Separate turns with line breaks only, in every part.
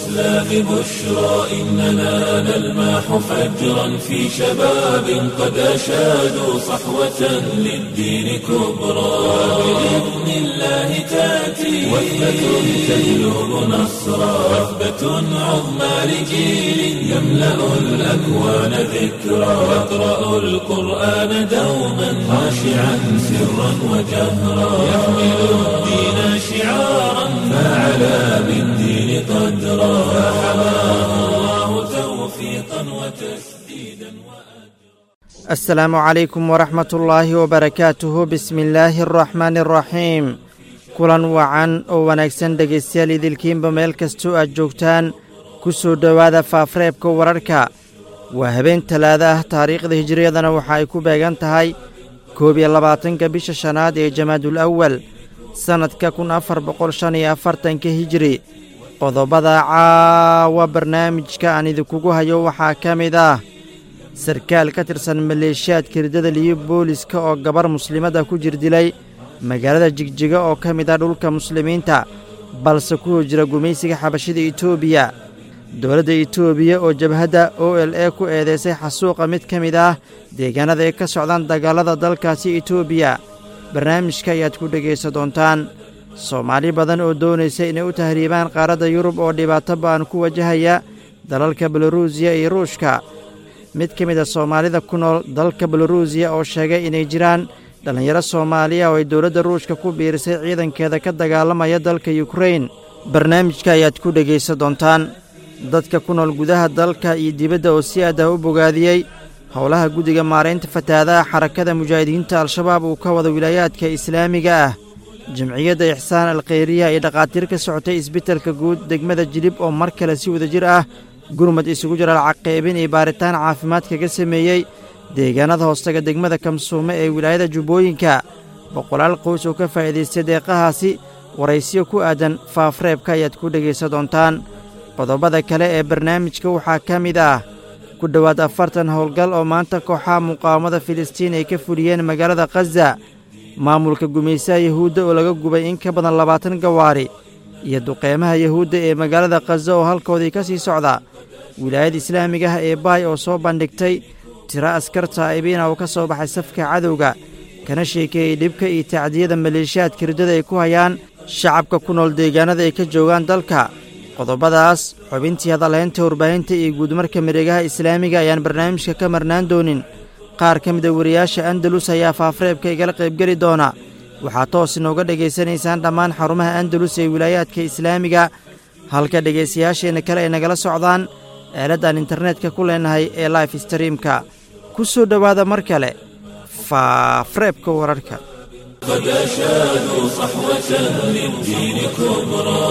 الإسلام بشرى إننا نلمح فجرا في شباب قد أشادوا صحوة للدين كبرى بإذن الله تأتي وثبة تجلب نصرا وثبة عظمى لجيل يملأ الأكوان ذكرا يقرأ القرآن دوما خاشعا سرا وجهرا يحمل الدين شعارا فعلى بالدين قدرا فحماه الله توفيقا وتسديدا
السلام عليكم ورحمة الله وبركاته بسم الله الرحمن الرحيم kulan wacan oo wanaagsan dhegaystayaal idilkiinba meel kastoo aad joogtaan ku soo dhowaada faafreebka wararka waa habeen talaada ah taariikhda hijiriyadana waxa ay ku beegan tahay koob iyo labaatanka bisha shanaad ee jamaadul awal sannadka kun afar boqol shan iyo afartanka hijiri qodobada caawa barnaamijka aan idinkugu hayo waxaa ka mid ah sarkaal ka tirsan maleeshiyaadka riddada liyo booliska oo gabar muslimadda ku jirdilay magaalada jigjiga oo ka mid ah dhulka muslimiinta balse ku jira gumaysiga xabashida etoobiya dowladda etoobiya oo jabhadda o l e ku eedaysay xasuuqa mid ka mid ah deegaanada ay ka socdaan dagaalada dalkaasi etoobiya barnaamijka ayaad ku dhegaysan doontaan soomaali badan oo doonaysa inay u tahriibaan qaaradda yurub oo dhibaato ba'an ku wajahaya dalalka beloruusiya iyo ruushka mid ka mid a soomaalida ku nool dalka beloruusiya oo sheegay inay jiraan dhallinyaro soomaaliya oo ay dowladda ruushka ku biirisay ciidankeeda ka dagaalamaya dalka yukrain barnaamijka ayaad ku dhegaysan doontaan dadka ku nool gudaha dalka iyo dibadda oo si aad ah u bogaadiyey howlaha guddiga maaraynta fatahaadaha xarakada mujaahidiinta al-shabaab uu ka wada wilaayaadka islaamiga ah jamciyadda ixsaan alkhayriya iyo dhakhaatiir ka socotay isbitalka guud degmada jilib oo mar kale si wadajir ah gurmad isugu jira lacaqaybin iyo baaritaan caafimaad kaga sameeyey deegaanada hoostaga degmada kamsuume ee wilaayada jubbooyinka boqolaal qoys oo ka faa'iidaystay deeqahaasi waraysiyo ku aadan faafreebka ayaad ku dhegaysan doontaan qodobada kale ee barnaamijka waxaa ka mid ah ku dhowaad afartan howlgal oo maanta kooxaha muqaawamada filistiin ay ka fuliyeen magaalada khaza maamulka gumaysaha yahuudda oo laga gubay in ka badan labaatan gawaari iyo duqeymaha yahuudda ee magaalada khaza oo halkoodii ka sii socda wilaayada islaamiga ah ee baay oo soo bandhigtay tiro askar taa'ibiina oo ka soo baxay safka cadowga kana sheekeeyey dhibka iyo tacdiyada maleeshiyaadka riddada ay ku hayaan shacabka ku nool deegaanada ay ka joogaan dalka qodobadaas xubintii hadalhaynta warbaahinta iyo guudmarka mareegaha islaamiga ayaan barnaamijka ka marnaan doonin qaar ka mida wariyaasha andalus ayaa faafreebka igala qaybgeli doona waxaa toos inooga dhegaysanaysaan dhammaan xarumaha andalus ee wilaayaadka islaamiga halka dhegaystayaasheenna kale ay nagala socdaan eeladdaan internetka ku leenahay ee life streamka ku soo dhowaada mar kale faafreebka wararka
قد أشادوا صحوة للدين كبرى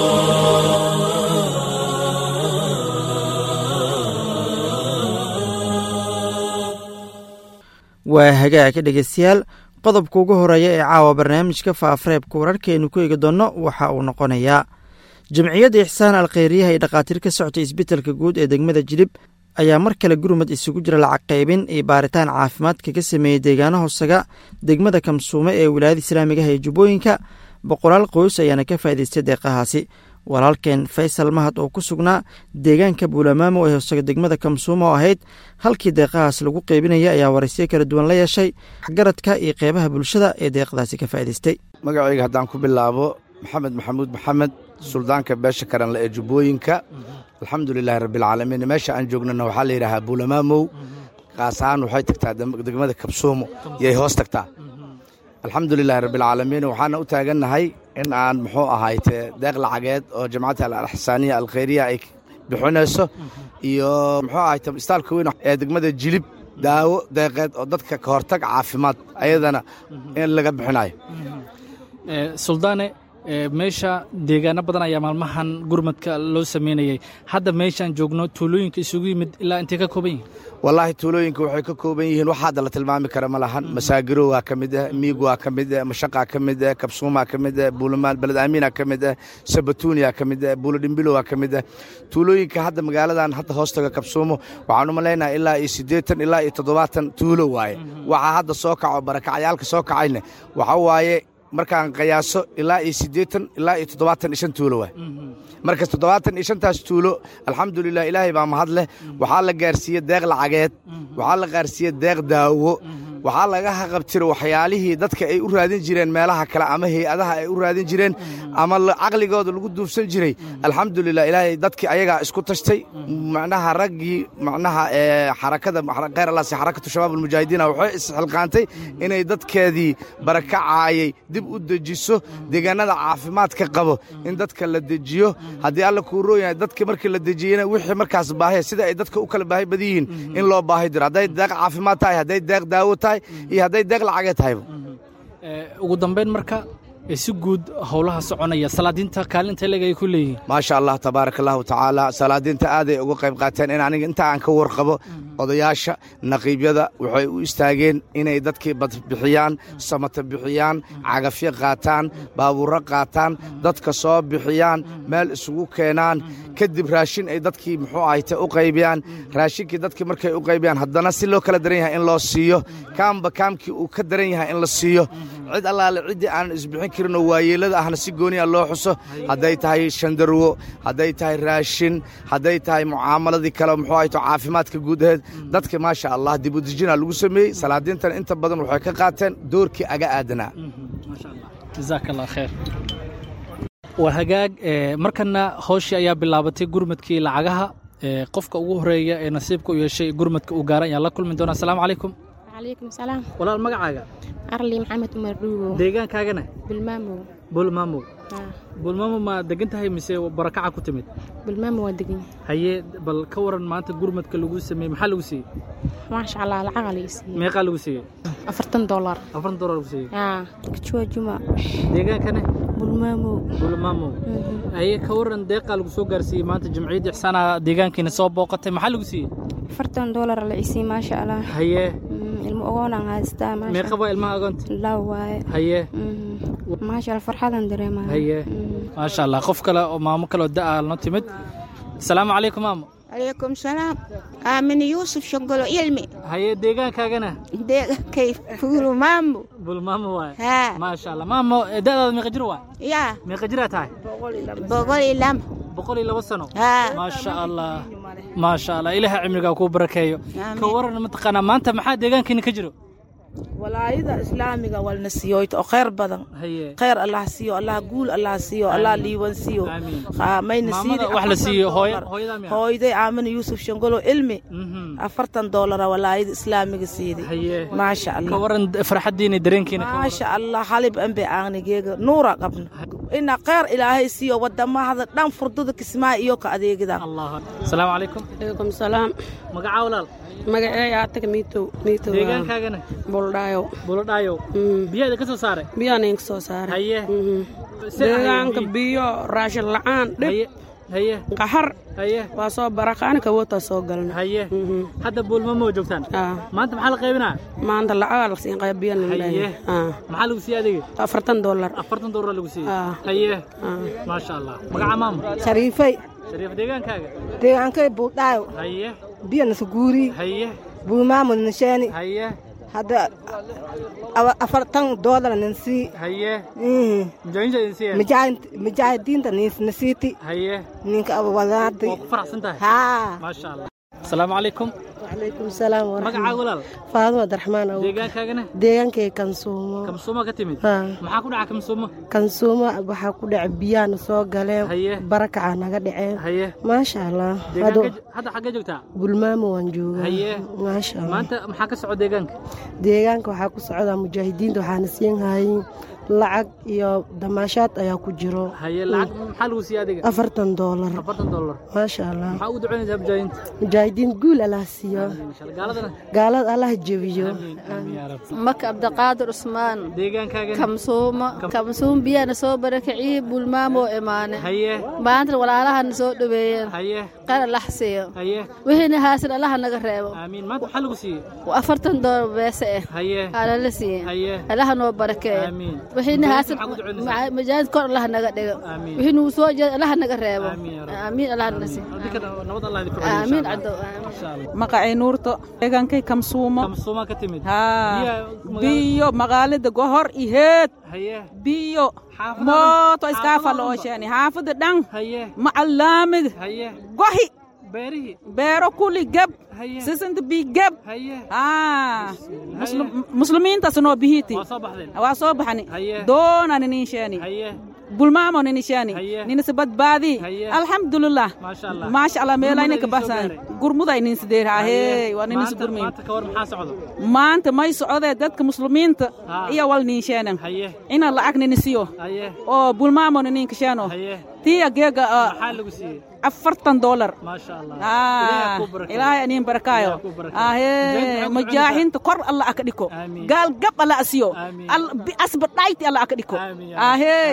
waa hagaagka dhegaystayaal qodobka ugu horeeya ee caawa barnaamijka faafreebka wararkaaynu ku eegi doonno waxa uu noqonayaa jamciyadda ixsaan alkhayriyaha ee dhakhaatiir ka soctay isbitalka guud ee degmada jilib ayaa mar kale gurmad isugu jira lacag qaybin iyo baaritaan caafimaad kaga sameeyey deegaano hoosaga degmada kamsuume ee wilaayada islaamiga ah ee jubbooyinka boqolaal qoys ayaana ka faa'idaystay deeqahaasi walaalkeen faysal mahad oo ku sugnaa deegaanka buulamaamo ee hoosaga degmada kamsuume oo ahayd halkii deeqahaas lagu qeybinaya ayaa waraysiyo kala duwan la yeeshay waxgaradka iyo qeybaha bulshada ee deeqdaasi ka faa'idaystay
magacayga haddaan ku bilaabo maxamed maxamuud maxamed suldaanka beesha karanle ee jubbooyinka alxamdulilaahi rabbialcaalamiin meesha aan joognana waxaa la yidhaahaa buulamaamow kaas ahaan waxay tagtaa degmada kabsuumo yay hoos tagtaa alxamdulilaahi rabbialcaalamiin waxaana u taagannahay in aan muxuu ahayte deeq lacageed oo jamacadda alaxsaaniya alkhayriya ay bixinayso iyo muxuu ahayte istaalka weyn ee degmada jilib daawo deeqeed oo dadka ka hortag caafimaad ayadana in laga bixinayo
suldaane meesha deegaano badan ayaa maalmahan gurmadka loo sameynayay hadda meeshaan joogno tuulooyinka isugu yimid ilaa intay ka kooban yihin
wallaahi tuulooyinka waxay ka kooban yihiin wax hadda la tilmaami kara ma lahan masaagiro waa ka mid ah miig waa ka mid ah mashaqaa ka mid ah kabsuumaa ka mid ah buulamaan beled aamiina ka mid ah sabatuuniyaa ka mid ah buulo dhimbilo waa ka mid ah tuulooyinka hadda magaaladan hadda hoostaga kabsuumo waxaan u malaynaha ilaa iyo siddeetan ilaa iyo toddobaatan tuulo waaye waxaa hadda soo kaco barakacyaalka soo kacayna waxa waaye markaan qiyaaso ilaa iyo siddeetan ilaa iyo toddobaatan iyo shan tuulo waay markas toddobaatan iyo shantaas tuulo alxamdulilah ilaahay baa mahad leh waxaa la gaarsiiyey deeq lacageed waxaa la gaarsiiyey deeq daawo waxaa laga haqabtiro waxyaalihii dadka ay u raadin jireen meelaha kale ama hay-adaha ay u raadin jireen ama caqligooda lagu duufsan jiray alxamdulilah ilaahay dadkii ayagaa isku tashtay macnaha raggii macnaha xarakada khayr allaasi xarakatu shabaab almujaahidiina waxay isxilqaantay inay dadkeedii barakacaayay dib u dejiso deegaanada caafimaadka qabo in dadka la dejiyo haddii alla kuu rooyahay dadka markii la dejiyena wixii markaas baahiya sida ay dadka u kala baahi badan yihiin in loo baahi diro hadday deeq caafimaad tahay hadday deeq daawo tahay iyo hadday deeq lacagee tahayba
ugu dambayn marka si guud howlaha soconaya salaadiinta kaalinta leg ay ku leeyihiin
maasha allah tabaaraka allahu tacaala salaadiinta aaday uga qayb qaateen in aniga inta aan ka warqabo odayaasha naqiibyada waxay u istaageen inay dadkii badbixiyaan samata bixiyaan cagafyo qaataan baabuurro qaataan dadka soo bixiyaan meel isugu keenaan kadib raashin ay dadkii muxuu ahayte u qaybiyaan raashinkii dadkii markay u qaybiyaan haddana si loo kala daran yahay in loo siiyo kaamba kaamkii uu ka daran yahay in la siiyo cid allaale ciddii aanan isbixin karinoo waayeellada ahna si gooniya loo xuso hadday tahay shandarwo hadday tahay raashin hadday tahay mucaamaladii kale muxuu ahayto caafimaadka guud aheed dadka maasha allah dib u dejina lagu sameeyey salaadiintan inta badan waxay ka qaateen doorkii aga aadanaa
jazaak allah khayr waa hagaag markana howshii ayaa bilaabatay gurmadkii lacagaha qofka ugu horeeya ee nasiibka u yeeshay gurmadka uu gaaran ayaan la kulmi doona asalaamu calaykum
calaykum salaam
walaal magacaaga
arli maxamed umar dhuugo
deegaankaagana
bilmaamow
bulmaamow bulmaamow ma degan tahay mise barakaca ku timid
bilmaamow waa degan
haye bal ka waran maanta gurmadka lagu sameeyey maxaa lagu siiyey
maasha allah lacaga laga siiyey
meeqaa lagu siiyey
afartan dollar
afartan dollar lagu siiyey
yaa kajua juma
deegaankana
bulmaamow
bulmaamow haye ka waran deeqaa lagu soo gaarsiiyey maanta jamciyadda ixsaana deegaankiina soo booqatay maxaa lagu siiyey
afartan dollar la isiiyey maasha allah
haye
ilmo ogoonaan haystaa
meeqa waa ilmaha agoonta
laa waaye
haye
maasha allah farxadan dareemaya
haye maasha allah qof kale oo maamo kale oo da'a noo timid asalaamu calaykum maamo
عليكم سلام آمن يوسف شغلو علمي
haye deegaankaagana
ديغ كيف فولو مامو
bulmaamo waay
ها
maasha allah maamo da'daada meeqa jir waay
يا
meeqa jiraa tahay
بقولي لم
boqol iyo laba sano
ها
maasha allah maasha allah ilaaha cimrigaa kuu barakeeyo
Amiin.
ka waran mataqaanaa maanta maxaa deegaankiina ka jiro
walaayada islaamiga walna siiyoyta oo khayr badan
haye
khayr allah siiyo allah guul allah siiyo allah liiwan siiyo
Amiin.
Haa, mayna
Maamada
siidi
wax la siiyo,
afartan
hooya-
dollar.
hooyadaa miyaa?
hooyaday aamina yuusuf shangolo ilmi
Mhm.
afartan doolara walaayada islaamiga siidi
haye
maasha
ka
allah
waran farxaddiina dareenkiina ka waran.
maasha allah halib anbe aanigeega nuura qabna ina khayr ilaahay siiyo wadamahada dhan furdada kismaa iyo ka adeegida
allah asalaamu calaykum
alaikum salaam
magacaa walaal
magaceeya ataga miitow miitow
deegaankaagana
buldhaayo
buladhaayow biyaada ka soo saaray
biyaan inka soo saaray
haye
deegaanka biyo raashin la'aan dhib
haye haye
qaxar
haye
waa soo barakaani kawoota soo galna
haye hadda buulmamo joogtaan
Ah,
maanta maxaa la qaybinaa
maanta lacagaa lasiin qaybiyan
haye maxaa lagu siiyey adiga
afartan dollar
afartan doolar lagu siiyey
Ah.
haye maasha allah magaca maamo
shariifay
shariif deegaankaaga
deegaankay buudhaayo
haye
biyana suguuri
haye
buumaamud nisheeni
haye
hadda awa- afartan doolar ninsii
haye mujaahidiinta idin siiyeen
mujaahidiinta nisiiti
haye
ninka abawadaadi
waa ku faraxsan tahay
haa
maasha allah asalaamu calaykum
calaykum salaam
magacaa walaal
faaduma abdiraxmaan aw
deegaankaagana
deegaankay kansuumo
kamsuuma ka timid
Haa.
maxaa ku dhaca kamsuuma
kansuumo waxaa ku dhaca biyaana soo
Haye.
galeen barakacaa naga dhaceen
haye
maasha allah
deegaanka hadda xaggee joogtaa
bulmaamo waan joogaa
Haye.
maasha allah
maanta maxaa ka soco deegaanka
deegaanka waxaa ku socdaa mujaahidiinta waxaana siin hayin lacag iyo damaashaad ayaa ku jiro
haye lacag maxaa lagu siiyey adiga
afartan doolar
afartan dollar
maasha allah
maxaa ugu ducaynaysaa mujaahidiinta
mujaahidiin guul allah siiyo
inshallah gaaladana
gaalada allah jebiyo
maka abdiqaadir cusmaan
deegaankaagana
kamsuumo kamsuum biyana soo barakiciyey bulmaamoo imaane
haye
maantana walaalahana soo dhoweeyeen
haye
qar allah siiyo
haye
wixiina haasin allaha naga reebo
aamiin maanta maxaa lagu siiyey
afartan doolar beese eh
haye
alala siiye
haye
allaha noo barakeeyo
aamiin
wixiina haasad majaahid kor allaha naga dhigo wixii nugu soo jeeda allaha naga reebo aamiin allaha naga si aamiin cadow
maqacay nuurto deegaankay kamsuumo biyo magaalada gohor iheed biyo mooto iskaafalo ooshani xaafada dhan macalaamid gohi beero kuli geb sisinta bi geb muslimiintas noo bihiti waa soo baxani doona nininsheeni bulmaamo ninisheeni ninisa badbaadi alxamdulilah maasha allah meelayna ka baxsan gurmuday ninsideer ahee waa ninisa gurmiin maanta may socodee dadka muslimiinta iyo wal ninsheenan ina lacag ninisiyo oo bulmaamo nininkasheeno tiya geega afartan dolar ilaahay aniin barakaayo ahee majaaxinta kor alla aka dhiko gaal gab alla asiyo asba dhayti alla aka dhiko ahee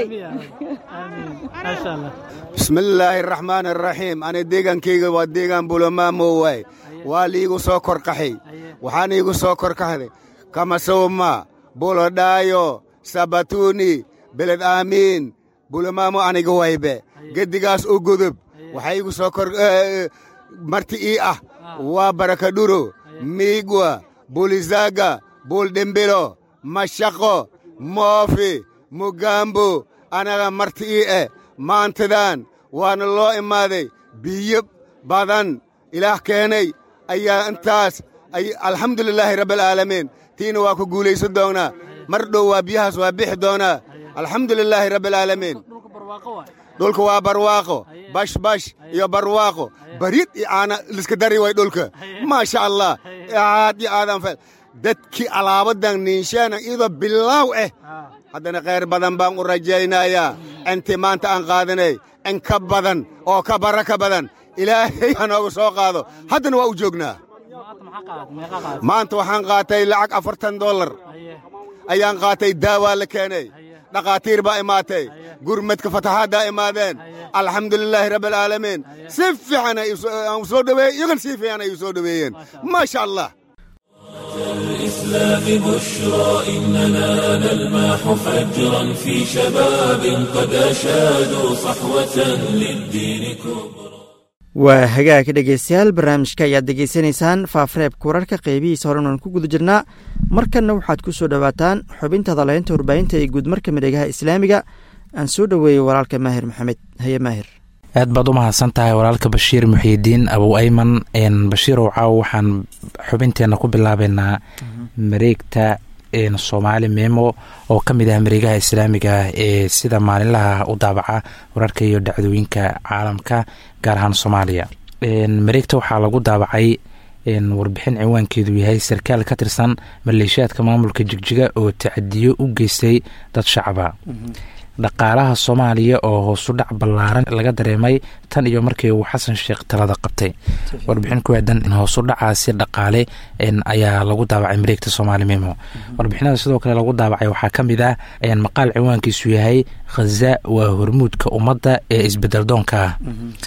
bismillaahi araxmaan araxiim ani deegaankayga waa deegaan bulamaamo waay waa liigu soo korkaxay waxaan iigu soo korkaxday kamasowma bulodhaayo sabatuuni beled aamiin bulamaamo aniga waybe geddigaas u gudub waxaa iigu soo kor marti ii ah waa barakadhuro miigwa bulizaga buuldhimbilo mashaqo moofi mugaambo anaga marti ii eh maantadan waana loo imaaday biyo badan ilaah keenay ayaa intaas alxamdulilaahi rabbialcaalamiin tiina waa ku guulaysan doonaa mar dhow waa biyahaas waa bixi doonaa alxamdulilaahi rabbialcaalamiin dhulka waa barwaaqo bashbash iyo barwaaqo barid iyo aana liska dari way dhulka maasha allah aad iyo aadan fel dadkii alaabadan niinsheena iyadoo bilaaw eh haddana khayr badan baan u rajaynayaa intii maanta aan qaadanay in ka badan oo ka baraka badan ilaahay ha nooga soo qaado haddana waa u joognaa maanta waxaan qaatay lacag afartan dollar ayaan qaatay daawaa la keenay dhakhaatiir baa imaatay gurmadka fataxaaddaa imaadeen alxamdulilaahi rabbialcaalamiin si fiican aan soo dhoweeyey iyagan si fiican ay u soo dhoweeyeen maasha allah
الإسلام بشرى إننا نلمح فجرا في شباب قد أشادوا صحوة للدين كبرى
waa hagaag dhegeystayaal barnaamijka ayaad degeysanaysaan faafareebka wararka qeybihiisa horen aan ku guda jirnaa markanna waxaad ku soo dhowaataan xubinta hadaleynta warbaahinta ee guudmarka midegaha islaamiga aan soo dhoweeyey walaalka maahir maxamed haye maahir
aad baad u mahadsan tahay walaalka bashiir muxiidiin abow ayman bashiirow caaw waxaan xubinteenna ku bilaabeynaa mareegta soomaali memo oo ka mid ah mareegaha islaamiga ee sida maalinlaha u daabaca wararka iyo dhacdooyinka caalamka gaar ahaan soomaaliya mareegta waxaa lagu daabacay warbixin ciwaankeedu yahay sarkaal ka tirsan maleeshiyaadka maamulka jigjiga oo tacadiyo u geystay dad shacaba dhaqaalaha soomaaliya oo hoosudhac ballaaran laga dareemay tan iyo markii uu xasan sheekh talada qabtay warbixin ku aadan hoosudhacaasi dhaqaale ayaa lagu daabacay mareegta soomaali memo warbixinada sidoo kale lagu daabacay waxaa ka mid ah maqaal ciwaankiisu yahay khaza waa hormuudka ummadda ee isbedel doonka ah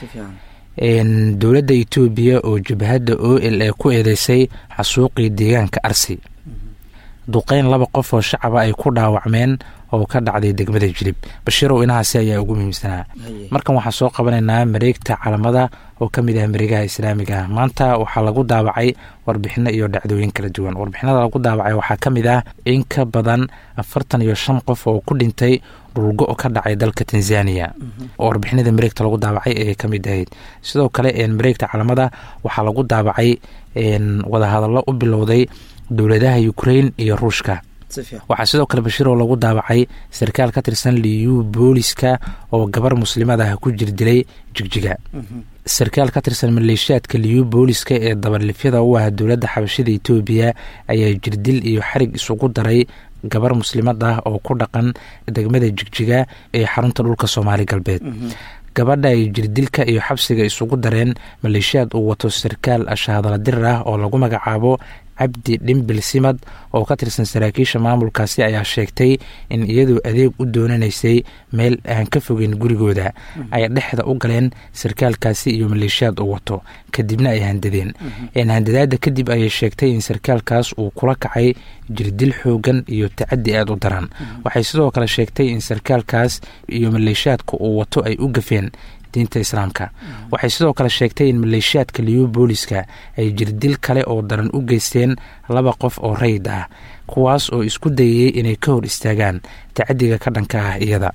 dowladda etoobiya oo jabhadda o l e ku eedeysay xasuuqii deegaanka arsi duqeyn laba qof oo shacaba ay ku dhaawacmeen oo ka dhacday degmada jilib bashiirow inahaasi ayaa ugu muhiimsanaa markan waxaan soo qabanaynaa mareegta calamada oo ka mid ah mareegaha islaamiga ah maanta waxaa lagu daabacay warbixino iyo dhacdooyin kala duwan warbixinada lagu daabacay waxaa ka mid ah in ka badan afartan iyo shan qof oo ku dhintay dhulgo ka dhacay dalka tanzania warbixinada mareegta lagu daabacay ayay ka mid ahayd sidoo kale mareegta calamada waxaa lagu daabacay wadahadallo u bilowday dowladaha ukrain iyo ruushka waxaa sidoo kale bashiiroo lagu daabacay sarkaal ka tirsan liyu booliska oo gabar muslimada ah ku jirdilay jigjiga sarkaal ka tirsan maleeshiyaadka liyu booliska ee dabarlifyada u ah dowladda xabashida etoobiya ayaa jirdil iyo xarig isugu daray gabar muslimad ah oo ku dhaqan degmada jigjiga ee xarunta dhulka soomaali galbeed gabadha ay jirdilka iyo xabsiga isugu dareen maleeshiyaad uu wato sarkaal ashahadala dirir ah oo lagu magacaabo cabdi dhimbil simad oo ka tirsan saraakiisha maamulkaasi ayaa sheegtay in iyadoo adeeg u doonanaysay meel aan ka fogeyn gurigooda ay dhexda u galeen sarkaalkaasi iyo maleeshiyaad u wato kadibna ay handadeen handadaada kadib ayay sheegtay in sarkaalkaas uu kula kacay jirdil xoogan iyo tacadi aada u daran waxay sidoo kale sheegtay in sarkaalkaas iyo maleeshiyaadka uu wato ay u gafeen diinta islaamka waxay sidoo kale sheegtay in maleeshiyaadka liyu booliska ay jirdil kale oo daran u geysteen laba qof oo rayid ah kuwaas oo isku dayayey inay ka hor istaagaan tacadiga ka dhanka ah iyada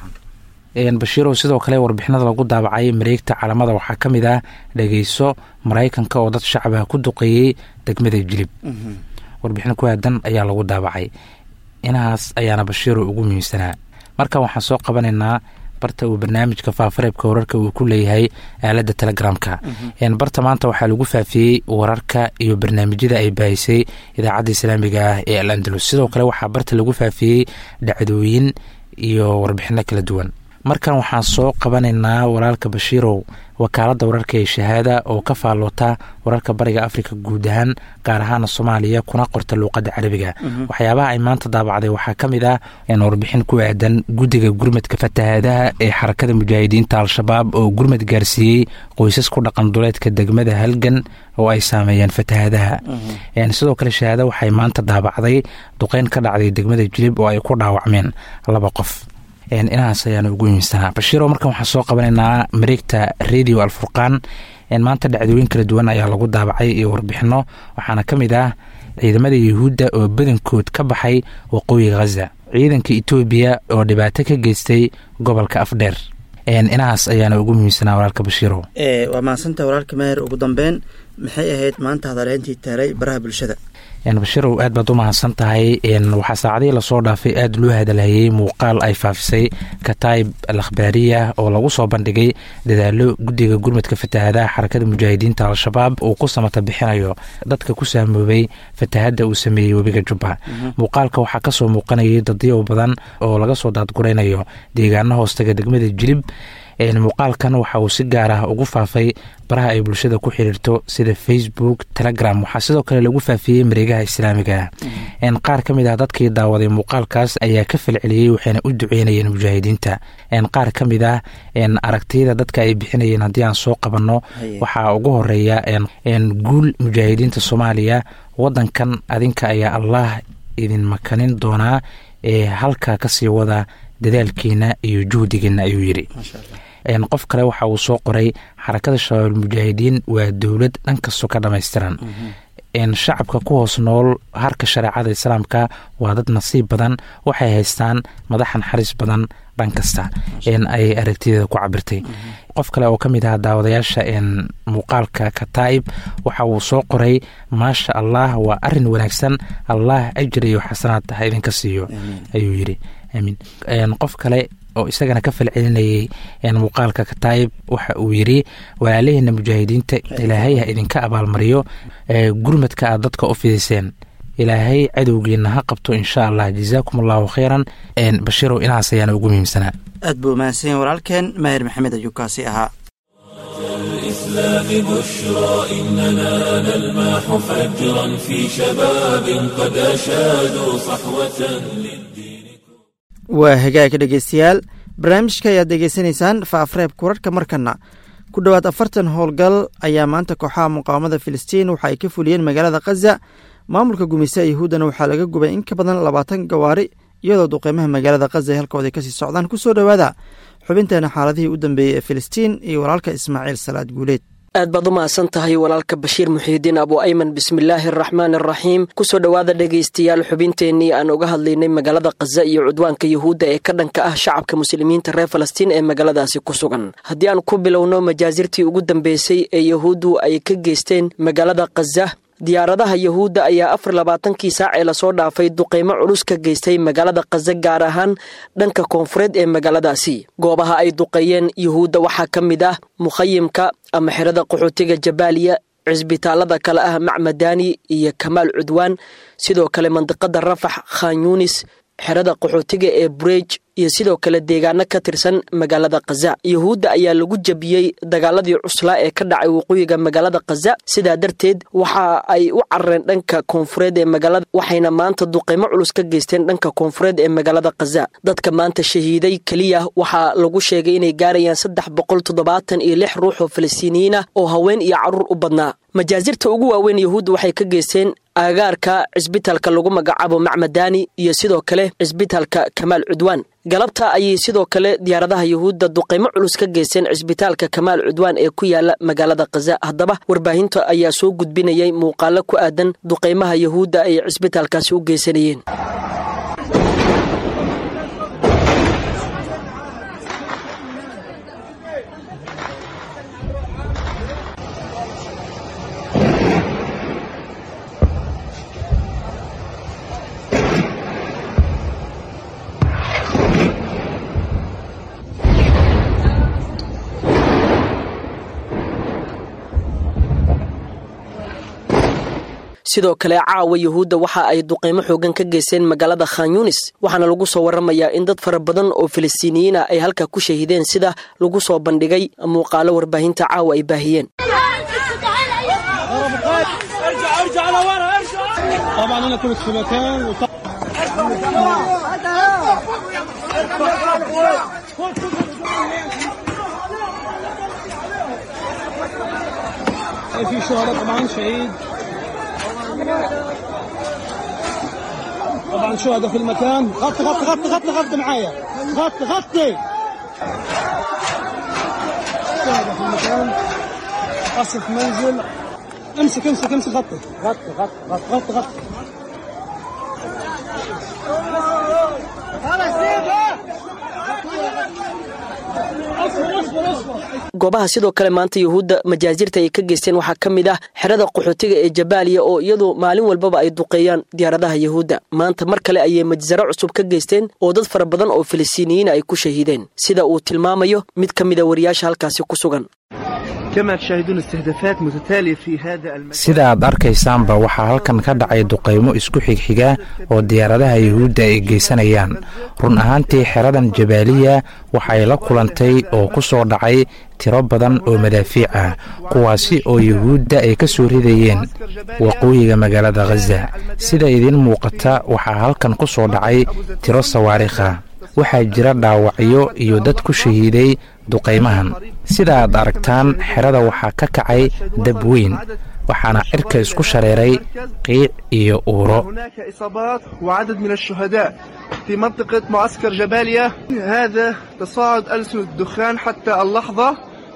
bashiirow sidoo kale warbixinada lagu daabacay mareegta calamada waxaa ka mid ah dhageyso maraykanka oo dad shacabah ku duqeeyey degmada jilib warbixin ku aadan ayaa lagu daabacay inahaas ayaana bashiirow ugu muhiimsanaa markan waxaan soo qabanaynaa barta uu barnaamijka faafareebka wararka uu ku leeyahay aalada telegramka barta maanta waxaa lagu faafiyey wararka iyo barnaamijyada ay baahisay idaacadda islaamiga ah ee al andalus sidoo kale waxaa barta lagu faafiyey dhacdooyin iyo warbixino kala duwan markan waxaan soo qabanaynaa walaalka bashiirow wakaaladda wararka ee shahaada oo ka faalloota wararka bariga afrika guud ahaan gaar ahaana soomaaliya kuna qorta luuqadda carabiga waxyaabaha ay maanta daabacday waxaa ka mid ah warbixin ku aadan guddiga gurmadka fatahaadaha ee xarakada mujaahidiinta al-shabaab oo gurmad gaarsiiyey qoysas ku dhaqan duleedka degmada halgan oo ay saameeyeen fatahaadaha sidoo kale shahaada waxay maanta daabacday duqeyn ka dhacday degmada jilib oo ay ku dhaawacmeen laba qof inahaas ayaana ugu muhiimsanaa bashiiro markan waxaan soo qabanaynaa mareegta radio alfurqaan maanta dhacdooyin kala duwan ayaa lagu daabacay iyo warbixino waxaana ka mid ah ciidamada yuhuudda oo badankood ka baxay waqooyiga khaza ciidanka etoobiya oo dhibaato ka geystay gobolka afdheer inahaas ayaana ugu muhiimsanaa walaalka bashiiro
waa mahadsanta walaalka maher ugu dambeyn maxay ahayd maanta hadaleyntii taalay baraha bulshada
bashirow aad baad u mahadsan tahay waxaa saacadihii lasoo dhaafay aada loo hadalhayey muuqaal ay faafisay kataib al akhbaariya oo lagu soo bandhigay dadaalo guddiga gurmadka fatahaadaha xarakada mujaahidiinta al-shabaab uu ku samata bixinayo dadka ku saamoobay fatahadda uu sameeyey webiga jubba muuqaalka waxaa kasoo muuqanayay dadyow badan oo laga soo daadguraynayo deegaano hoostaga degmada jilib muuqaalkan waxa uu si gaar ah ugu faafay baraha ay bulshada ku xiriirto sida facebook telegram waxaa sidoo kale lagu faafiyey mareegaha islaamiga ah qaar ka mid ah dadkii daawaday muuqaalkaas ayaa ka falceliyey waxayna u duceynayeen mujaahidiinta qaar ka mid ah aragtiyada dadka ay bixinayeen haddii aan soo qabanno waxaa ugu horeeya guul mujaahidiinta soomaaliya wadankan adinka ayaa allah idin makanin doonaa ee halkaa kasii wada dadaalkiina iyo juhdigiina ayuu yidhi qof kale waxa uu soo qoray xarakada shabaab mujaahidiin waa dowlad dhan kastoo ka dhammaystiran shacabka ku hoos nool harka shareecada islaamka waa dad nasiib badan waxay haystaan madax naxariis badan dhan kasta ay aragtideeda ku cabirtay qof kale oo ka mid ah daawadayaasha muuqaalka kataa'ib waxa uu soo qoray maasha allah waa arin wanaagsan allah ajir iyo xasanaad ha idinka siiyo ayuu yidhi amiin qof kale oo isagana ka falcelinayay muuqaalka kataa'ib waxa uu yidhi walaalaheena mujaahidiinta ilaahay ha idinka abaalmariyo gurmadka aad dadka u fidiseen ilaahay cadowgiina ha qabto insha allah jazaakum allahu khayran bashirow inahaas ayaana ugu muhiimsanaa
aad buu mahadsan yahay walaalkeen maahir maxamed ayuu kaasi ahaa
الإسلام بشرى إننا نلمح فجرا في شباب قد أشادوا صحوة للدين
waa hagaagka dhegeystayaal barnaamijka ayaad degeysanaysaan faafreebka wararka markana ku dhowaad afartan howlgal ayaa maanta kooxaha muqaawamada filistiin waxa ay ka fuliyeen magaalada khaza maamulka gumaysa yahuuddana waxaa laga gubay in ka badan labaatan gawaari iyadoo duqeymaha magaalada khaza ay halkooda kasii socdaan kusoo dhowaada xubinteena xaaladihii u dambeeyey ee filistiin iyo walaalka ismaaciil salaad guuleed
aad baad u mahadsan tahay walaalka bashiir muxiidiin abu ayman bismillaahi araxmaan araxiim kusoo dhowaada dhegaystayaal xubinteennii aan uga hadlaynay magaalada khaza iyo cudwaanka yuhuudda ee ka dhanka ah shacabka muslimiinta reer falastiin ee magaaladaasi ku sugan haddii aan ku bilowno majaasirtii ugu dambeysay ee yahuuddu ay ka geysteen magaalada khaza diyaaradaha yahuudda ayaa afar labaatankii saac ee lasoo dhaafay duqeymo culus ka geystay magaalada khaza gaar ahaan dhanka koonfureed ee magaaladaasi goobaha ay duqeeyeen yuhuudda waxaa ka mid ah mukhayimka ama xerada qaxootiga jabaaliya cisbitaalada kale ah macmadani iyo kamaal cudwaan sidoo kale mandiqada rafax khan yuunis xerada qaxootiga ee burej iyo sidoo kale deegaano ka tirsan magaalada khaza yuhuudda ayaa lagu jabiyey dagaaladii cuslaa ee ka dhacay waqooyiga magaalada khaza sidaa darteed waxa ay u carareen dhanka koonfureed ee magaalada waxayna maanta duqeymo culus ka geysteen dhanka koonfureed ee magaalada khaza dadka maanta shahiiday keliya waxaa lagu sheegay inay gaarayaan saddex boqol toddobaatan iyo lix ruux oo falastiiniyiin ah oo haween iyo carruur u badnaa majaasirta ugu waaweyn yuhuudda waxay ka geysteen aagaarka cisbitaalka lagu magacaabo macmadani iyo sidoo kale cisbitaalka kamaal cudwaan galabta ayay sidoo kale diyaaradaha yuhuudda duqeymo culus ka geysteen cisbitaalka kamaal cudwaan ee ku yaala magaalada khaza haddaba warbaahinta ayaa soo gudbinayay muuqaalo ku aadan duqeymaha yuhuudda ay cisbitaalkaasi u geysanayeen sidoo kale caawa yuhuudda waxa ay duqeymo xoogan ka geysteen magaalada khan yunis waxaana lagu soo waramayaa in dad fara badan oo falastiiniyiin ah ay halkaa ku shahiideen sida lagu soo bandhigay muuqaalo warbaahinta caawa ay baahiyeen
في شهداء طبعا شهيد طبعا شهداء في المكان غطي غطي غطي غطي غطي معايا غطي غطي شهداء في المكان قصف منزل امسك امسك امسك غطي غطي غطي غطي غطي غطي
goobaha sidoo kale maanta yuhuudda majaasirta ay ka geysteen waxaa ka mid ah xerada qaxootiga ee jabaaliya oo iyadu maalin walbaba ay duqeeyaan diyaaradaha yuhuudda maanta mar kale ayay majsaro cusub ka geysteen oo dad fara badan oo falastiiniyiina ay ku shahiideen sida uu tilmaamayo mid ka mida wariyaasha halkaasi ku sugan
sida aad arkaysaanba waxaa halkan ka dhacay duqaymo isku xigxiga oo diyaaradaha yuhuudda ay geysanayaan run ahaantii xeradan jabaaliya waxay la kulantay oo ku soo dhacay tiro badan oo madaafiic ah kuwaasi oo yuhuudda ay ka soo ridayeen waqooyiga magaalada khaza sida idiin muuqata waxaa halkan ku soo dhacay tiro sawaarikha waxaa jira dhaawacyo iyo dad ku shahiiday duqaymahan sida aad aragtaan xerada waxaa ka kacay dab weyn waxaana cirka isku shareeray qiic iyo uuro
هناك إصابات وعدد من الشهداء في منطقة معسكر جباليا هذا تصاعد ألسنة الدخان حتى اللحظة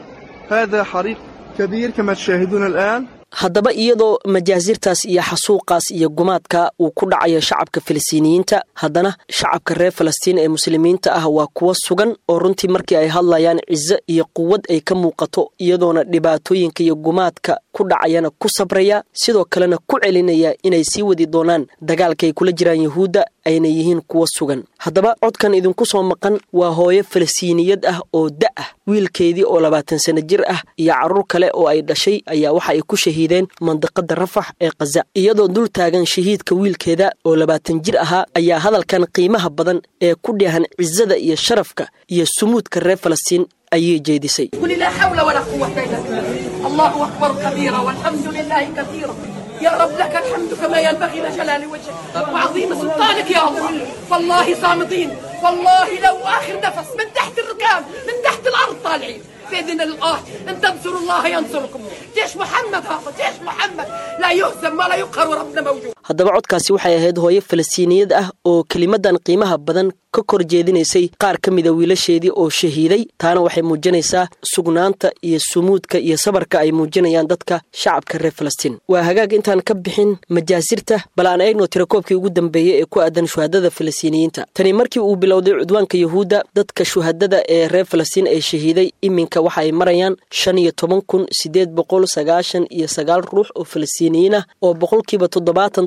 هذا حريق كبير كما تشاهدون الآن
haddaba iyadoo majaasirtaas iyo xasuuqaas iyo gumaadka uu ku dhacayo shacabka falastiiniyiinta haddana shacabka reer falastiin ee muslimiinta ah waa kuwo sugan oo runtii markii ay hadlayaan cizo iyo quwad ay ka muuqato iyadoona dhibaatooyinka iyo gumaadka ku dhacayana ku sabraya sidoo kalena ku celinaya inay sii wadi doonaan dagaalka ay kula jiraan yuhuudda ayna yihiin kuwo sugan haddaba codkan idinku soo maqan waa hooyo falastiiniyad ah oo da ah wiilkeedii oo labaatan sano jir ah iyo carruur kale oo ay dhashay ayaa waxa ay ku shahiideen mandiqada rafax ee khaza iyadoo dul taagan shahiidka wiilkeeda oo labaatan jir ahaa ayaa hadalkan qiimaha badan ee ku dheehan cizada iyo sharafka iyo sumuudka reer falastiin ayay jeedisay
قل لا حول ولا قوة إلا بالله الله أكبر كبيرا والحمد لله كثيرا يا رب لك الحمد كما ينبغي لجلال وجهك وعظيم سلطانك يا الله والله صامدين والله لو آخر نفس من تحت الركاب من تحت الأرض طالعين بإذن الله إن تنصروا الله ينصركم جيش محمد هذا جيش محمد لا يهزم ولا يقهر وربنا موجود
haddaba codkaasi waxay ahayd hooyo falastiiniyad ah oo kelimadan qiimaha badan ka kor jeedinaysay qaar ka mida wiilasheedii oo shahiiday taana waxay muujinaysaa sugnaanta iyo sumuudka iyo sabarka ay muujinayaan dadka shacabka reer falastiin waa hagaag intaan ka bixin majaasirta bal aan eegno tirakoobkii ugu dambeeyey ee ku aadan shuhadada falastiiniyiinta tani markii uu bilowday cudwaanka yuhuudda dadka shuhadada ee reer falastiin ee shahiiday iminka waxa ay marayaan shan iyo toban kun sideed boqol sagaashan iyo sagaal ruux oo falastiiniyiin ah oo boqolkiiba toddobaatan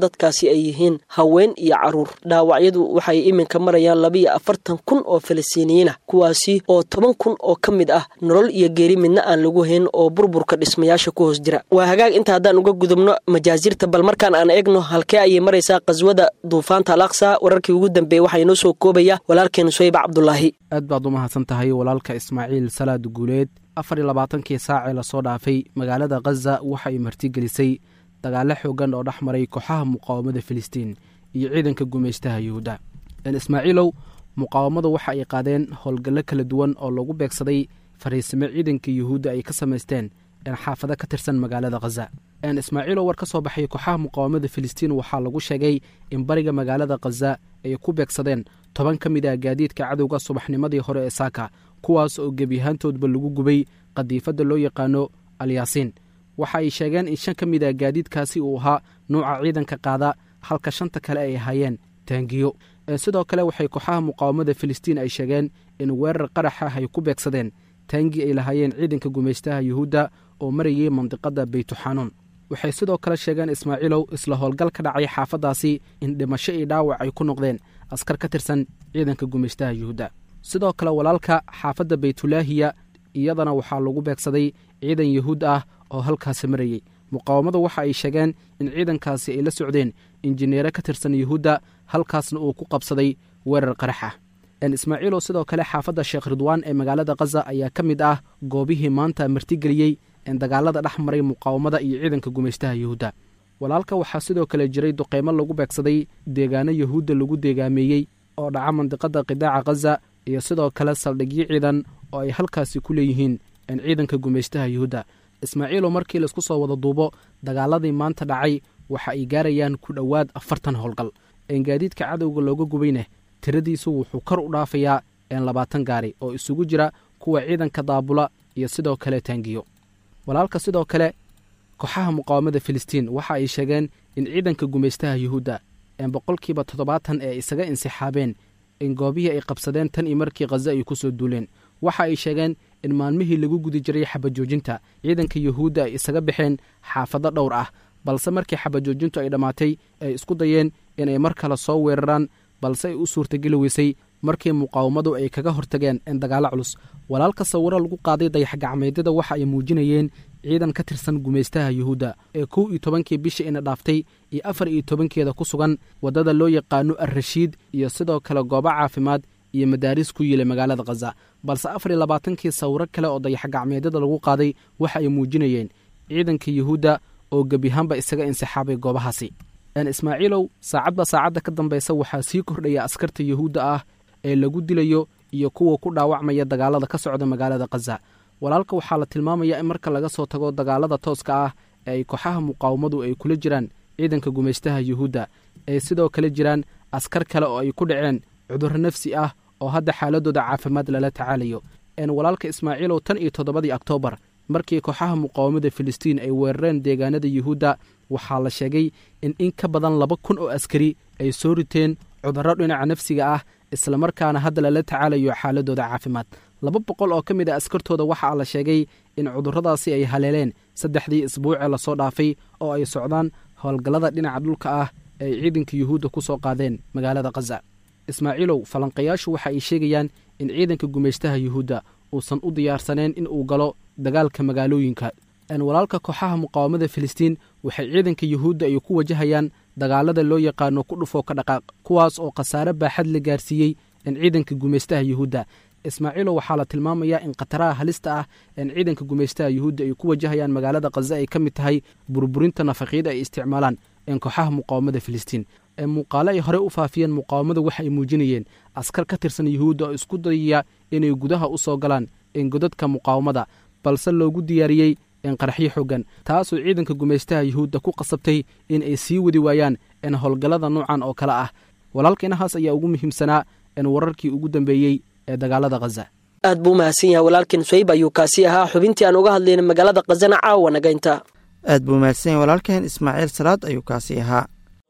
dadkaasi ay yihiin haween iyo caruur dhaawacyadu waxay iminka marayaan labiiyo afartan kun oo falastiiniyiin ah kuwaasi oo toban kun oo ka mid ah nolol iyo geeri midna aan lagu hayn oo burburka dhismayaasha ku hoos jira waa hagaag inta haddaan uga gudubno majaasirta bal markaan aan eegno halkee ayay maraysaa qaswada duufaanta al aqsa wararkii ugu dambeeyey waxaa inoo soo koobaya walaalkeen suhayb cabdulaahi
aad baad u mahadsan tahay walaalka ismaaciil salaad guuleed afar iyo labaatankii saacee lasoo dhaafay magaalada khaza waxa ay martigelisay dagaalo xoogan oo dhex maray kooxaha muqaawamada filistiin iyo ciidanka gumaystaha yuhuudda ismaaciilow muqaawamadu waxa ay qaadeen howlgallo kala duwan oo lagu beegsaday fariisimo ciidanka yuhuudda ay ka samaysteen xaafado ka tirsan magaalada khaza ismaaciilow war ka soo baxay kooxaha muqaawamada filistiin waxaa lagu sheegay in bariga magaalada khaza ay ku beegsadeen toban ka mid ah gaadiidka cadowga subaxnimadii hore ee saaka kuwaas oo gebiyahaantoodba lagu gubay qadiifadda loo yaqaano alyaasiin waxa ay sheegeen in shan ka mid ah gaadiidkaasi uu ahaa nuuca ciidanka qaada halka shanta kale ay ahaayeen taangiyo sidoo kale waxay kooxaha muqaawamada filistiin ay sheegeen in weerar qarax ah ay ku beegsadeen taangi ay lahaayeen ciidanka gumaystaha yuhuudda oo marayay mandiqada beytuxanuun waxay sidoo kale sheegeen ismaaciilow isla howlgal ka dhacay xaafaddaasi in dhimasho iyo dhaawac ay ku noqdeen askar ka tirsan ciidanka gumaystaha yuhuudda sidoo kale walaalka xaafadda baytulaahiya iyadana waxaa lagu beegsaday ciidan yuhuud ah oo halkaasi marayey muqaawamadu waxa ay sheegeen in ciidankaasi ay la socdeen injineere ka tirsan yuhuudda halkaasna uu ku qabsaday weerar qarax ah ismaaciilow sidoo kale xaafadda sheekh ridwaan ee magaalada khaza ayaa ka mid ah goobihii maanta martigeliyey dagaalada dhex maray muqaawamada iyo ciidanka gumaystaha yuhuudda walaalka waxaa sidoo kale jiray duqeymo lagu beegsaday deegaano yuhuudda lagu deegaameeyey oo dhaca mandiqada qidaaca khaza iyo sidoo kale saldhigyo ciidan oo ay halkaasi ku leeyihiin ciidanka gumaystaha yuhuudda ismaaciilow markii laisku soo wada duubo dagaaladii maanta dhacay waxa ay gaarayaan ku dhowaad afartan howlgal gaadiidka cadowga looga gubayna tiradiisu wuxuu kor u dhaafayaa labaatan gaari oo isugu jira kuwa ciidanka daabula iyo sidoo kale taangiyo walaalka sidoo kale kooxaha muqaawamada filistiin waxa ay sheegeen in ciidanka gumaystaha yuhuudda boqolkiiba toddobaatan ee isaga insixaabeen in goobihii ay qabsadeen tan iyo markii khaza ay ku soo duuleen waxa ay sheegeen in maalmihii lagu gudi jiray xabajoojinta ciidanka yuhuudda ay isaga baxeen xaafado dhowr ah balse markii xabajoojintu ay dhammaatay ay isku dayeen inay mar kale soo weeraraan balse ay u suurtageli weysay markii muqaawamadu ay kaga hortageen dagaalo culus walaalka sawiro lagu qaaday dayaxgacmeedyada waxa ay muujinayeen ciidan ka tirsan gumaystaha yuhuudda ee kow iyo tobankii bisha ina dhaaftay iyo afar iyo tobankeeda ku sugan waddada loo yaqaano alrashiid iyo sidoo kale goobo caafimaad iyo madaaris ku yiilay magaalada khaza balse afar iyo labaatankii sawiro kale oo dayaxgacmeedyada lagu qaaday waxa ay muujinayeen ciidanka yuhuudda oo gebiyahaanba isaga insixaabay goobahaasi ismaaciilow saacadba saacadda ka dambaysa waxaa sii kordhaya askarta yuhuudda ah ee lagu dilayo iyo kuwa ku dhaawacmaya dagaalada ka socda magaalada khaza walaalka waxaa la tilmaamayaa in marka laga soo tago dagaalada tooska ah ee ay kooxaha muqaawamadu ay kula jiraan ciidanka gumaystaha yuhuudda ay sidoo kale jiraan askar kale oo ay ku dhaceen cudurro nafsi ah oo hadda xaaladooda caafimaad lala tacaalayo walaalka ismaaciilow tan iyo toddobadii oktoobar markii kooxaha muqaawamada filistiin ay weerareen deegaanada yuhuudda waxaa la sheegay in in ka badan laba kun oo askari ay soo riteen cudurro dhinaca nafsiga ah islamarkaana hadda lala tacaalayo xaaladooda caafimaad laba boqol oo ka mid a askartooda waxaa la sheegay in cudurradaasi ay haleeleen saddexdii isbuucee lasoo dhaafay oo ay socdaan howlgallada dhinaca dhulka ah ee ay ciidanka yuhuudda ku soo qaadeen magaalada khaza ismaaciilow falanqayaashu waxa ay sheegayaan in ciidanka gumaystaha yuhuudda uusan u diyaarsaneen in uu galo dagaalka magaalooyinka walaalka kooxaha muqaawamada filistiin waxay ciidanka yuhuudda ay ku wajahayaan dagaalada loo yaqaano ku dhufoo ka dhaqaaq kuwaas oo khasaare baaxad la gaarsiiyey ciidanka gumaystaha yuhuudda ismaaciilow waxaa la tilmaamayaa in khataraha halista ah een ciidanka gumaystaha yuhuudda ay ku wajahayaan magaalada khaza ay ka mid tahay burburinta nafaqyada ay isticmaalaan een kooxaha muqaawamada filistiin muuqaale ay horey u faafiyeen muqaawamada waxa ay muujinayeen askar ka tirsan yuhuudda oo isku dayaya inay gudaha u soo galaan godadka muqaawamada balse loogu diyaariyey qaraxyo xoogan taasoo ciidanka gumaystaha yuhuudda ku qasabtay in ay sii wadi waayaan howlgallada noocan oo kale ah walaalka inahaas ayaa ugu muhiimsanaa wararkii ugu dambeeyey ee dagaalada khaza
aad buu umahadsan yahay walaalkeen swayb ayuu kaasi ahaa xubintii aan uga hadlayna magaalada khazana caawa nagaynta
aad buu mahadsan yahay walaalkeen ismaaciil salaad ayuu kaasi ahaa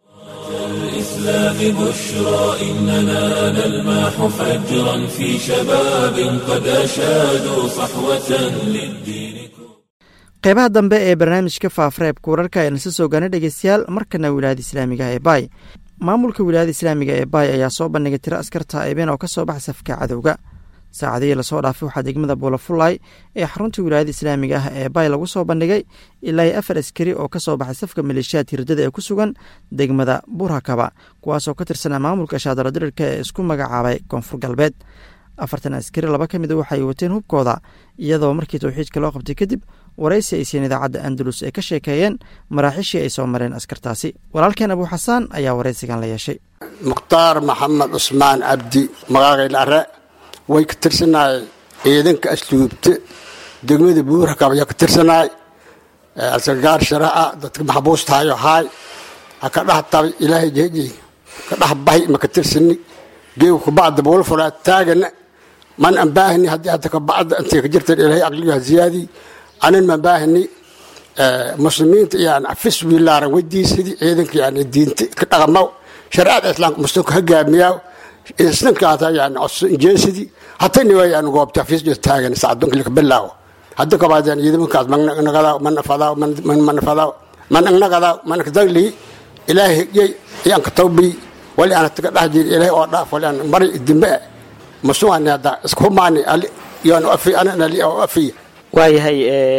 الإسلام بشرى إننا نلمح فجرا في شباب قد أشادوا صحوة للدين
qeybaha dambe ee barnaamijka faafareebka wararka ayaan isa soo gaana dhegeystayaal markana wilaayada islaamiga ee baay maamulka wilaayada islaamiga ee baay ayaa soo bandhigay tiro askarta aybeen oo ka soo baxa safka cadowga saacadihii lasoo dhaafay waxaa degmada buulafulay ee xarunta wilaayada islaamiga ah ee baay lagu soo bandhigay ilaa iyo afar askari oo ka soo baxay safka maleeshiyaad hirdada ee ku sugan degmada burhakaba kuwaasoo ka tirsanaa maamulka shaadalo dirirka ee isku magacaabay koonfur galbeed afartan askari laba ka mida waxay wateen hubkooda iyadoo markii towxiidka loo qabtay kadib waraysi ay siiyeen idaacadda andalus ay ka sheekeeyeen maraaxiishii ay soo mareen askartaasi walaalkeen abuu xasaan ayaa waraysigan la yeeshay
mukhtaar maxamed cusmaan cabdi magaaqayl are way ka tirsanaay ciidanka asluubte degmada buurhakab ayaa ka tirsanaay alsagaar sharaca dadka maxbuustahayo haay ha ka dhex tabay ilaahay jeejey ka dhex bahay ma ka tirsani geegu kabacda buulfulaa taagana man aan baahani haddii hadda kabacda intay ka jirteen ilaahay aqliga ziyaadi anan ma baahani muslimiinta yani afis wiilaaran weydiisadii ciidanka yani diinta ka dhaqama shareecada islaamka muslimka hogaamiyaa islankaata yani jeesidii hatani waa yani goobta afis taagan sacdonka lika bilaawo hadda kabaad yani ciidamankaas managadaa manafadaa manafadaa managnagadaaw manakdagli ilaahay hegyey yaan ka tawbiy wali aan taga dhex jiri ilaahay oo dhaaf wali aan mari dimbe masuani hadda iskuhumaani yoon afi ananali oo afiya
waayahay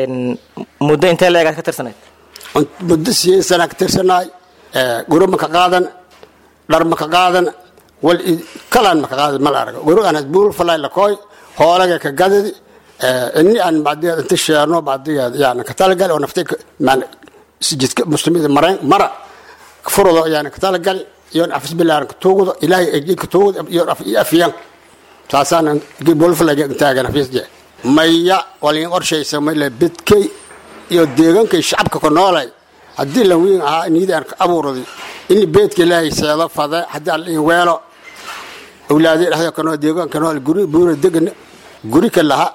muddo intee leegaad ka tirsanayd
muddo siyeed sana ka tirsanaay guro ma ka qaadan dhar ma ka qaadan wal kalaan ma ka qaadan mal arag guro aan buul falay la kooy hoolaga ka gadadi inni aan bacdigeed inta sheerno bacdigeed yani ka talagal oo naftay sijidka muslimiinta marayn mara furudo yani ka talagal iyoon afis bilaaran ka tuugdo ilaahay ejey ka tuugdo iyoon afiyan saasaan buulfalay taagan afisje maya walin qorshaysa mayle bidkay iyo deegankay shacabka ku noolay haddii la wiin ahaa niyada aan ka abuurday in beedka ilaahay seedo fade haddii aan liin weelo awlaadii dhexda ka nool deegaanka nool guri buura degan guri ka laha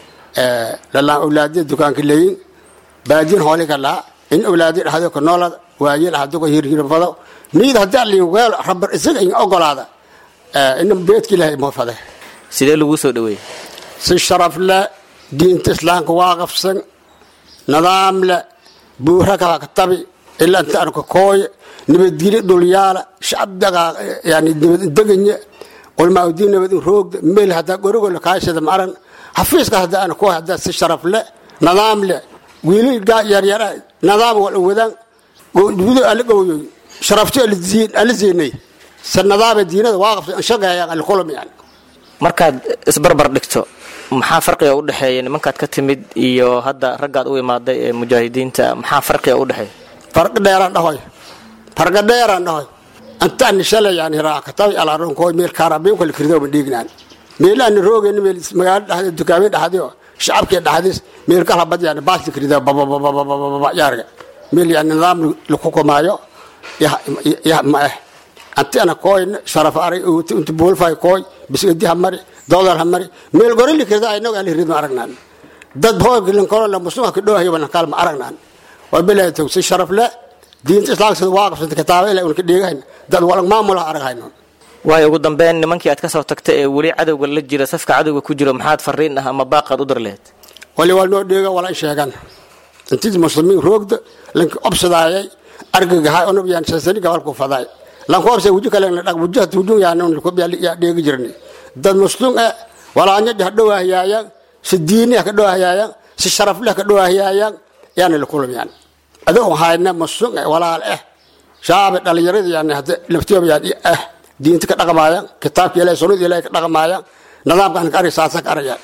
lalaan awlaadiya dukaanka leeyin baadiin hooli ka laha in awlaadii dhexda ka noolada waayeel hadduu ka hirhirfado niyada haddii aan liin weelo rabar isaga in ogolaada in beedka ilaahay moo fade
sidee lagu soo dhaweeyey
si sharaf leh diinta islaamka waaqafsan nidaam leh buura kala ka tabi ilaa inta aan ka kooye nabadgelyo dhulyaala shacabdaga yani nabadeganya culmaa diin nabad roogda meel haddaa gorigo la kaashada maran xafiiska hadda aan kooy haddaa si sharaf leh nidaam leh wiilal gaa yaryara nidaam wal wadaan gudo ala gowyoy sharafto ala siinay sa nidaama diinada waaqafsan shaqeeyaan alkulam yani
markaad isbarbar dhigto maxaa farqiga u dhexeeya nimankaad ka timid iyo hadda raggaad u imaaday ee mujaahidiinta maxaa farqiga u dhexeeya
farqi dheeraan dhahoy farqi dheeraan dhahoy intaan shalay yani raakatabi alaronkooy meel kaarabiin kala kirdo ma dhiignaan meelaani roogeen meel magaalo dhexdeed dukaameen dhexdii oo shacabkii dhexdiis meel kala bad yani baasli kirdo babababababa yaarga meel yani nidaam laku kumaayo yah ma eh anti ana kooy sharaf aray inta buulfay kooy bisgadi ha mari doodar ha mari meel gorili kirda aynog ali rid ma aragnaan dad hoogilin kolo la muslimka ka dhoohayo bana kaal ma aragnaan waa bilaa tog si sharaf le diinta islaamka sida waaqafsanta kitaaba ilaa unka dheegahayn dad walag maamula araghayn
waayo ugu dambeyn nimankii aad ka soo tagta ee weli cadowga la jira safka cadowga ku jiro maxaad fariin ah ama baaqaad u dar lahayd
wali waa noo dheega wala sheegan intii muslimiin roogda lanka obsadaayay argagahay onob yaan sasani gabalku faday lankoobse wuju kale dhaq wujaha tuujun yaanon yaa dheegi jirni dad muslim eh walaanya ha dhowaahyaayan si diini ha ka dhowaahyaayan si sharaf leh ka dhowaahyaayan yaana la kulam yani adoo hayna muslim eh walaal eh shaabe dhalinyarada yani hadda laftiyooba yani eh diinta ka dhaqmaayan kitaabka ilahay sunnada ilahay ka dhaqmaayan nidaamkan ka arag saasa ka arayaan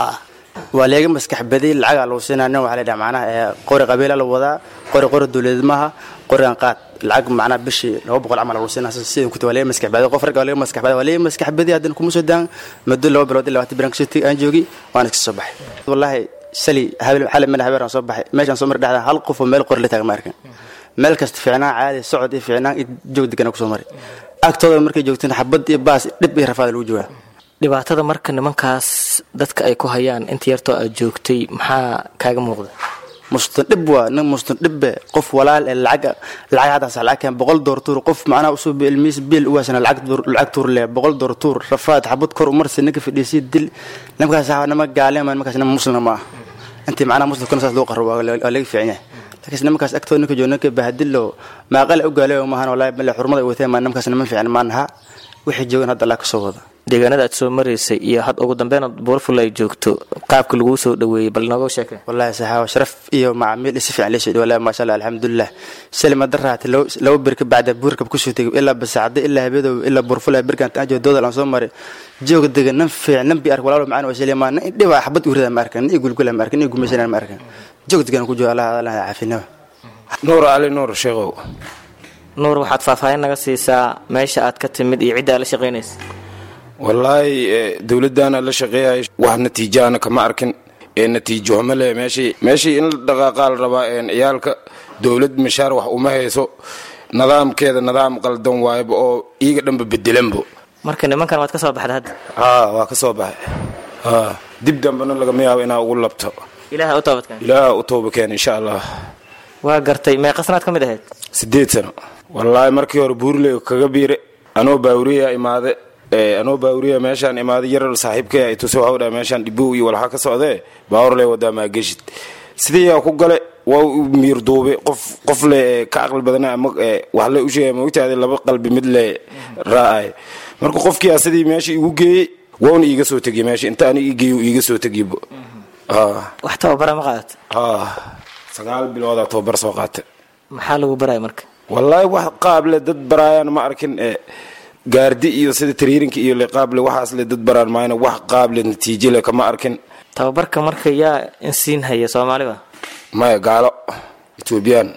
waa leega maskax badi lacagaa lagu siinaa nin waxaa la yidhaha macnaha ee qori qabiila la wadaa qori qori dowladnimaha qorigan qaad lacag macnaha bishii laba boqol camal lagu siinaa sidii kuta waa leega maskax badi qof ragga waa leega maskax badi waa leega maskax badi haddana kuma soo daan muddo laba bilood ilaa labaatan biran kasoo aan joogi waan iska soo baxay wallaahi sali habel xale meel habeeraan soo baxay meeshaan soo mari dhexda hal qof oo meel qori la taaga ma arkan meel kasta fiicnaan caadi socod iyo fiicnaan iyo joog degana kusoo mari agtooda markay joogteen xabad iyo baas dhib iyo rafaad lagu joogaa
dhibaatada marka nimankaas dadka ay ku hayaan inta yartoo aad joogtay maxaa kaaga muuqda
mustan dhib waa nin mustan dhibbe qof walaal ee lacag lacag haddaas lacag keen boqol door tuur qof macnaha usoo ilmiis bil uwaasana lacag lacag tuur leh boqol door tuur rafaad xabad kor umarsi ninka fadhiisii dil nimankaas nama gaaleema nimankaas nama muslima ma ah intii macnaha muslimkana saas loo qaro waa laga fiican yahay laakiinse nimankaas agtooda ninka jooga ninka bahadilo maaqale u gaaleeyo maahan walahi male xurmada ay wateen maa nimankaas niman fiican maanaha wixii joogan hadda allah ka soo wada
deegaanada aad soo maraysay iyo had ugu dambeyn buurful ay joogto qaabka laguu soo dhaweeyey bal nooga sheeke
wallahi saxaawa sharaf iyo macaamiil si fiican leesoo dhawa wallahi maasha allah alxamdulilah salima daraate laba bir ka bacda buurkab kusoo tegay ilaa basaacada ilaa habeedow ilaa buurful birkan aan joogo doodal aan soo maray jooga degan nan fiican nan bi ark walaalo macaan waa shalima nan dhibaa xabad urida ma arkan nin gulgula ma arkan nin gumaysanaa ma arkan joog degan ku jooga allah allah caafinaba
nuur cali nuur sheegow
nuur waxaad faahfaahin naga siisaa meesha aad ka timid iyo cidda aad la shaqaynaysa
wallaahi dowladdaana la shaqeeyay wax natiijaana kama arkin ee natiijo ma leh meeshii meeshii in la dhaqaaqaa la rabaa ciyaalka dowlad mishaar wax uma hayso nidaamkeeda nidaam qaldan waayba oo iyaga dhanba bedelanbo
marka nimankan waad ka soo baxda hadda
haa waa ka soo baxay haa dib dambena lagama yaabo inaa ugu labto
ilaaha u toobadkeen
ilaaha u tooba keen insha allah
waa gartay meeqa sanaad ka mid ahayd
sideed sano wallaahi markii hore buurley kaga biire anoo baawuriya imaade anoo baawuriya meeshaan imaaday yarar saaxiibkay ay tuse waxau dhaha meeshaan dhibow iyo walxa ka socdee baawurle wadaa maageshid sidiiyaa ku gale waa u miir duube qof qof le ka caqli badana ama wax le u sheegay maogtaada laba qalbi mid le raacay marka qofkii a sidii meesha igu geeyey wauna iiga soo tegiy meesha inta ani ii geeyo iiga soo tegibo
wax tababara ma qaadata
sagaal biloodaa tababar soo qaata
maxaa lagu baraya marka
wallaahi wax qaable dad baraayaan ma arkin gaardi iyo sida tariirinka iyo liqaable waxaas le dad baraan maayna wax qaable natiijo le kama arkin
tababarka marka yaa insiin haya soomaaliba
maya gaalo etoobiyaan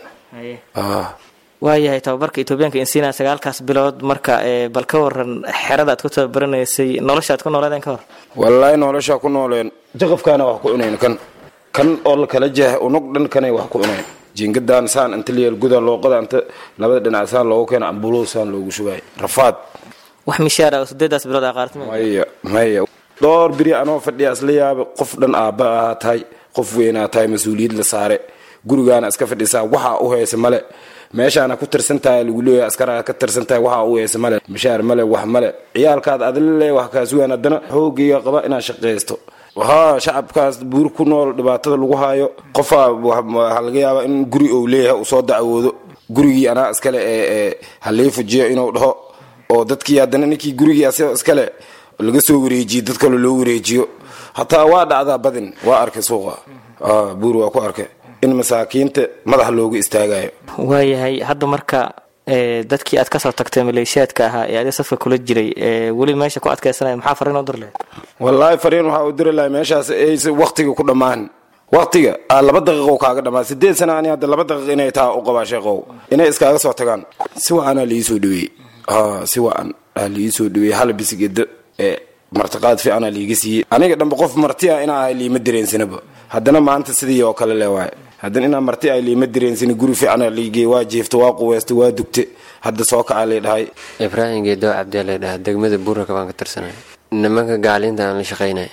waayahay tababarka etoobiyaanka insiina sagaalkaas bilood marka bal ka waran xerada aad ku tababaraneysay nolosha aad ku nooleedeen ka hor
wallaahi noloshaa ku nooleen jaqafkaana wax ku cunayn kan kan oo la kala jeex unug dhan kanay wax ku cunayn jiingadaan saan inta liyeel guda looqada inta labada dhinac saan loogu keena ambulo saan loogu shubay rafaad
wax mishaar ah oo sideedaas bilood aa qaartay
maya maya dhowr biri anoo fadhiya isla yaaba qof dhan aabba ahaa tahay qof weynaa tahay mas-uuliyad la saare gurigaana iska fadhisaa waxaa u haysa male meeshaana ku tirsan tahay lagu leeyahay askaraa ka tirsan tahay waxaa u haysa male mishaar male wax male ciyaalkaad adila le wax kaasugaan haddana xoogayga qaba inaad shaqaysto haa shacabkaas buur ku nool dhibaatada lagu haayo qofaa waxaa laga yaabaa in guri ou leeyahay uu soo dacwoodo gurigii anaa iskale ee halii fujiyo inuu dhaho oo dadkii haddana ninkii gurigii asagoo iskale laga soo wareejiyo dad kale loo wareejiyo hataa waa dhacdaa badin waa arkay suuqa buur waa ku arkay in masaakiinta madax loogu istaagayo
waayahay hadda marka dadkii aad kasoo tagtay maleeshiyaadka ahaa ee adi safka kula jiray weli meesha ku adkaysanaya maxaa fariin u dir lahayd
wallaahi fariin waxaa u diri lahay meeshaas aysa waktiga ku dhammaan waktiga aa laba daqiiqo kaaga dhammaan sideed sana ani hadda laba daqiiq inay taa u qabaa sheeqow inay iskaaga soo tagaan si wacanaa liii soo dhaweeyey si wacan aa liii soo dhaweeyey hal bisigeda ee martiqaad fiicanaa liiga siiyey aniga dhanba qof marti ah inaa ahay liima dareensanaba haddana maanta sidii oo kale le waaye haddana inaa marti ay liima dareensani guri fiicana liigey waa jiifta waa quweysta waa dugte hadda soo kacaa lay dhahay
ibraahim geedow cabdiyaa lay dhahaa degmada buuraka baan ka tirsanay nimanka gaaliinta aan la shaqaynay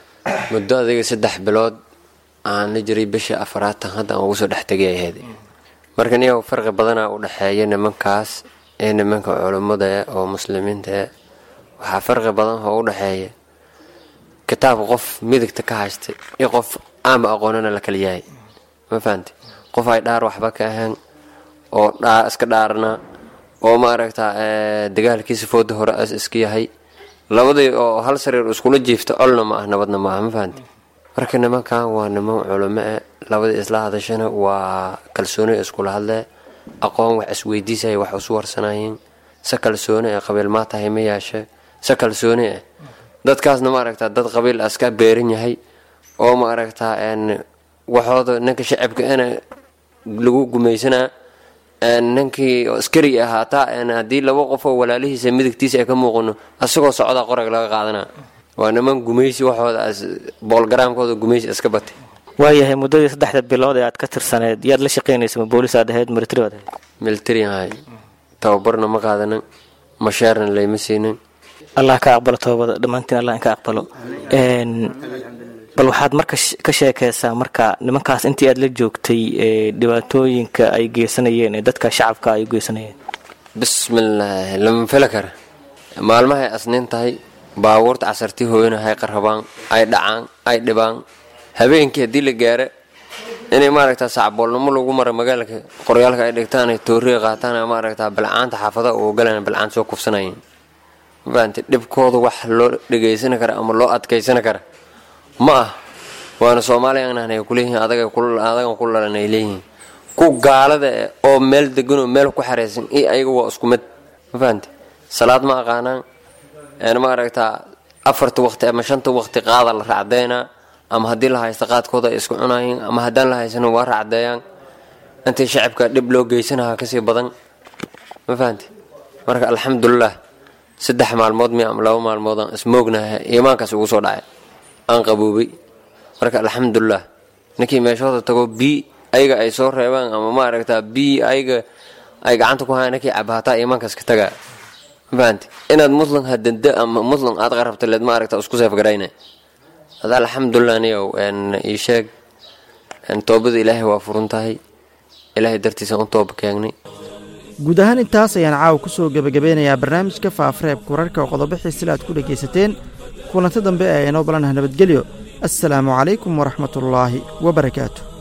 muddo adiga saddex bilood aan la jiray bishii afaraatan hadda aan ugu soo dhex tegay ahayd marka niyaw farqi badanaa u dhexeeya nimankaas ee nimanka culummada oo muslimiinta waxaa farqi badan oo u dhexeeya kitaabka qof midigta ka haystay iyo qof aama aqoonana la kala yahay ma fahamti qof ay dhaar waxba ka ahaan oo iska dhaarna oo maaragta dagaalkiisa fooda hore as iska yahay labadii oo hal sariir iskula jiifta colna ma ah nabadna ma ah ma fahamti marka nimankan waa niman culimo e labadii isla hadashana waa kalsooni iskula hadlee aqoon wax isweydiisaya wax isu warsanayeen se kalsooni ee qabiil maa tahay ma yeeshe se kalsooni eh dadkaasna maaragta dad qabiil aska beeran yahay oo maaragtaa waxooda ninka shacabka ina lagu gumaysanaa ninkii askari ahaataa haddii laba qof oo walaalihiisa midigtiisa ay ka muuqano asagoo socdaa qorag laga qaadanaa waa niman gumaysi waxooda boolgaraamkooda gumaysi iska batay
waayahay muddadii saddexda bilood ee aad ka tirsaneed yaad la shaqaynaysa ma boolis aad ahayd military aad ahayd
military ahay tababarna ma qaadanin mashaarna layma siinin
allah ka aqbalo toobada dhammaantiin allah in ka aqbalo bal waxaad marka ka sheekaysaa marka nimankaas intii aad la joogtay dhibaatooyinka ay geysanayeen ee dadka shacabka ay u geysanayeen
bismillaahi lama feli kara maalmahay asniin tahay baabuurta casartii hooyana hay qarrabaan ay dhacaan ay dhibaan habeenkii haddii la gaaro inay maaragtaa sacboolnimo lagu mara magaalka qoryaalka ay dhigtaan ay tooriga qaataan maaragtaa balcaanta xaafadaha u ogolaan balcaan soo kufsanayeen mafahanti dhibkooda wax loo dhegaysan kara ama loo adkaysan kara ma ah waana soomaaliya ay kuleeyihiin adagan ku dhalan ay leeyihiin ku gaalada oo meel deganoo meel ku xareysan iyo ayaga waa isku mid ma fahamte salaad ma aqaanaan ma aragtaa afarta waqti ama shanta waqti qaada la raacdeynaa ama haddii la haysta qaadkooda ay isku cunayiin ama haddaan la haysanin waa raacdeeyaan intii shacabka dhib loo geysanaha kasii badan ma fahamte marka alxamdulilah saddex maalmood mi ama laba maalmood aan ismoognahay iimaankaas ugu soo dhacay aan qaboobay marka alxamdulilah ninkii meeshooda tago bii ayaga ay soo reebaan ama maaragtaa bii ayaga ay gacanta ku hayaan ninkii cabaataa iimaankaas ka tagaa mafahanti inaad muslim hadanda ama muslim aad qarabta leed maaragta isku seefgarayna hada alxamdulilah niyow ii sheeg toobada ilaahay waa furan tahay ilaahay dartiisa u tooba keengnay
guud ahaan intaas ayaan caawa ku soo gebagabeynayaa barnaamijka faafareebka wararka oo qodobixii sila aad ku dhegaysateen kulanto dambe ee inoo balanaha nabadgelyo assalaamu calaykum waraxmatullaahi wabarakaatu